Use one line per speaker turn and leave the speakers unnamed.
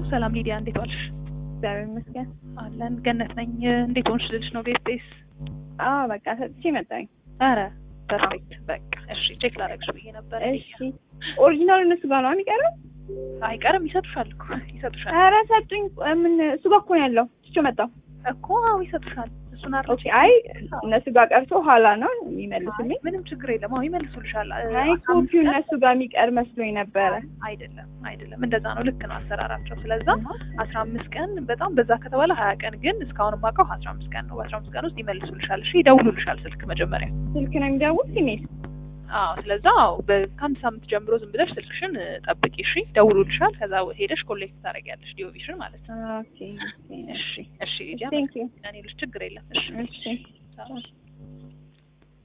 ሰላም ሊዲያ፣ እንዴት ዋልሽ?
እግዚአብሔር ይመስገን።
አለን። ገነት ነኝ። እንዴት ሆንሽ ልልሽ ነው። ቤስቴስ?
አዎ በቃ ሰጥቼ መጣኝ።
አረ ፐርፌክት። በቃ እሺ፣ ቼክ ላደርግሽ ብዬ ነበር።
እሺ ኦሪጂናሉ እነሱ ጋር ነው የሚቀረው?
አይቀርም፣ ይሰጡሻል እኮ ይሰጡሻል
ኧረ ሰጡኝ። ምን እሱ ጋር እኮ ነው ያለው። ትቼው መጣሁ
እኮ። አዎ ይሰጡሻል። እሱን አር
ኦኬ። አይ እነሱ ጋር ቀርቶ ኋላ ነው የሚመልሱልኝ።
ምንም ችግር የለም። አዎ ይመልሱልሻል።
አይ ኮፒው እነሱ ጋር የሚቀር መስሎኝ ነበረ።
አይደለም አይደለም፣ እንደዛ ነው። ልክ ነው አሰራራቸው። ስለዛ አስራ አምስት ቀን በጣም በዛ ከተባለ ሀያ ቀን ግን እስካሁን የማውቀው አስራ አምስት ቀን ነው። በአስራ አምስት ቀን ውስጥ ይመልሱልሻል። እሺ ይደውሉልሻል ስልክ መጀመሪያ
ስልክ ነው የሚደውሉት ኢሜል
አዎ ስለዛ አዎ ከአንድ ሳምንት ጀምሮ ዝም ብለሽ ስልክሽን ጠብቂ። እሺ ደውሉልሻል። ከዛ ሄደሽ ኮሌክት ታደርጊያለሽ ዲዮቪሽን ማለት ነው።
ኦኬ
እሺ እሺ ሊዲያ
ቴንክ ዩ
እኔ ልሽ ችግር የለም። እሺ
እሺ